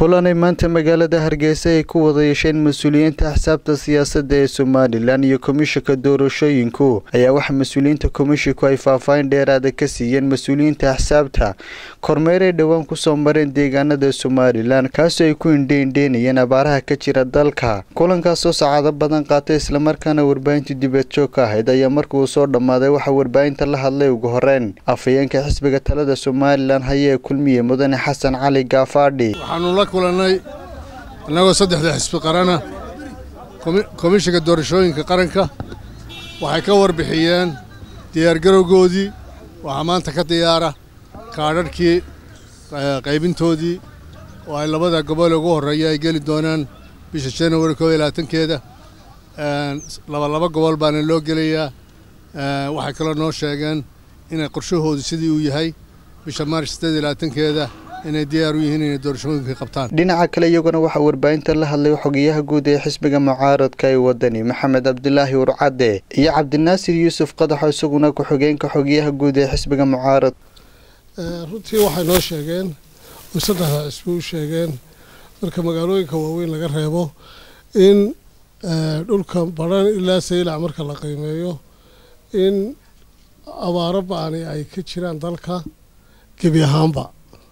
kulanay maanta magaalada hargeysa ay ku wada yeesheen mas-uuliyiinta axsaabta siyaasadda ee somalilan iyo komishanka doorashooyinku ayaa waxa mas-uuliyiinta komishinku ay faahfaahin dheeraada ka siiyeen mas-uuliyiinta axsaabta kormeer ay dhowaan kusoo mareen deegaanada somalilan kaasoo ay ku indheindheynayeen abaaraha ka jira dalka kulankaasoo sacaado badan qaatay islamarkaana warbaahinta dibadjoog ka ahayd ayaa markuu soo dhammaaday waxaa warbaahinta la hadlay ugu horeen afhayeenka xisbiga talada somalilan hayee kulmiye mudane xasan cali gaafaadhi waxaanu la kulannay annagoo saddexda xisbi qarana komishinka doorashooyinka qaranka waxay ka warbixiyeen diyaargarowgoodii waxaa maanta ka diyaara kaadharhkii qaybintoodii oo ay labada gobol ugu horreeya ay geli doonaan bisha januari koo iyo labaatankeeda labalaba gobol baana loo gelayaa waxay kaloo noo sheegeen inay qorshahoodu sidii uu yahay bisha maarch siddeed iyo labaatankeeda inay diyaar u yihiin inay doorashooyinka qabtaan dhinaca kale iyaguna waxaa warbaahinta la hadlay xogeyaha guud ee xisbiga mucaaradka ee wadani maxamed cabdilaahi urcadde iyo cabdinaasir yuusuf qadaxo isaguna ku-xigeenka xogeyaha guud ee xisbiga mucaarad runtii waxay noo sheegeen oy saddexda xisbi u sheegeen marka magaalooyinka waaweyn laga reebo in dhulka badhan ilaa saylac marka la qiimeeyo in abaaro ba-ani ay ka jiraan dalka gebi ahaanba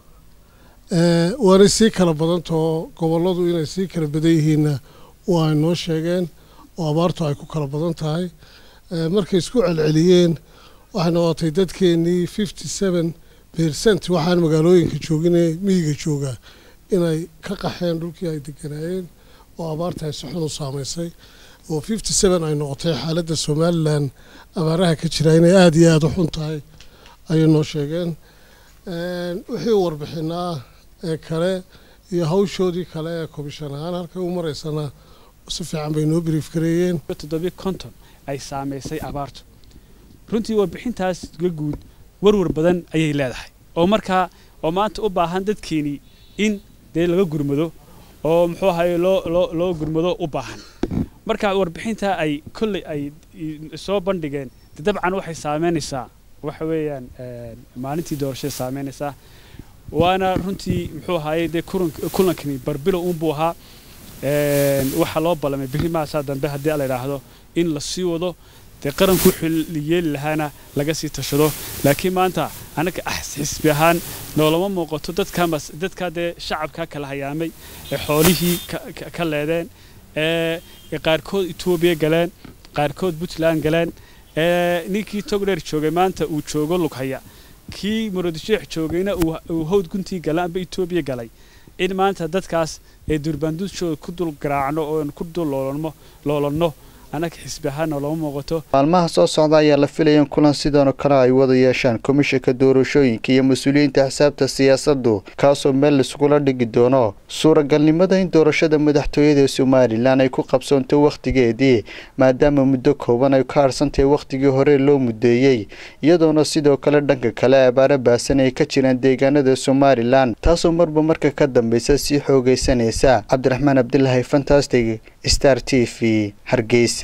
waanay sii kala badantao gobolladu inay sii kala badan yihiinna waa ay noo sheegeen oo abaartu ay ku kala badan tahay markay isku celceliyeen waxay noqotay dadkeennii fifty seven percent waxaan magaalooyinka joogine miyiga joogaa inay ka qaxeen dhulkii ay deganaayeen oo abaarta ay si xun u saamaysay oo fifty seven ay noqotay xaaladda somalilan abaaraha ka jira inay aada iyo aada u xun tahay ayay noo sheegeen wixii warbixinaa ee kale iyo hawshoodii kale ee komishan ahaan halkay u maraysana si fiican bay noo biriif gareeyeen toddobiyo konton ay saamaysay abaartu runtii warbixintaas ga guud warwar badan ayay leedahay oo markaa oo maanta u baahan dadkeenii in dee laga gurmado oo muxuu ahaye loo loo loo gurmado u baahan marka warbixintaa ay kolley ay soo bandhigeen de dabcan waxay saameynaysaa waxa weeyaan maalintii doorashada saameynaysaa waana runtii muxuu ahaayey dee kulankani barbilow unbuu ahaa waxaa loo ballamay berri maasaa dambe haddii la idhaahdo in la sii wado dee qaranku wuxuu yeeli lahaana laga sii tashado laakiin maanta annaga xisbi ahaan noolama muuqato dadkamas dadkaa dee shacabkaa kala hayaamay ee xoolihii ka leedeen ee qaarkood etoobiya galeen qaarkood puntland galeen ninkii togdheer joogay maanta uu joogo lughaya kii muradisheex joogayna uu hawd guntii gala amba etoobiya galay in maanta dadkaas ee durbaanduudshooda ku dul garaacno oo ku dul loolanno annaga xisbi ahaana looma muuqato maalmaha soo socda ayaa la filaya in kulan sidanoo kale ay wada yeeshaan komishanka doorashooyinka iyo mas-uuliyiinta axsaabta siyaasaddu kaasoo meel laisugula dhigi doono suuragalnimada in doorashada madaxtooyada ee somalilan ay ku qabsoonto wakhtigeedii maadaama muddo kooban ay ka harsantahay wakhtigii hore loo mudeeyey iyadoona sidoo kale dhanka kale abaaro baasan ay ka jiraan deegaanada somalilan taasoo marba marka ka dambeysa sii xoogaysanaysa cabdiraxmaan cabdilaahi fantastic star t v hargeysa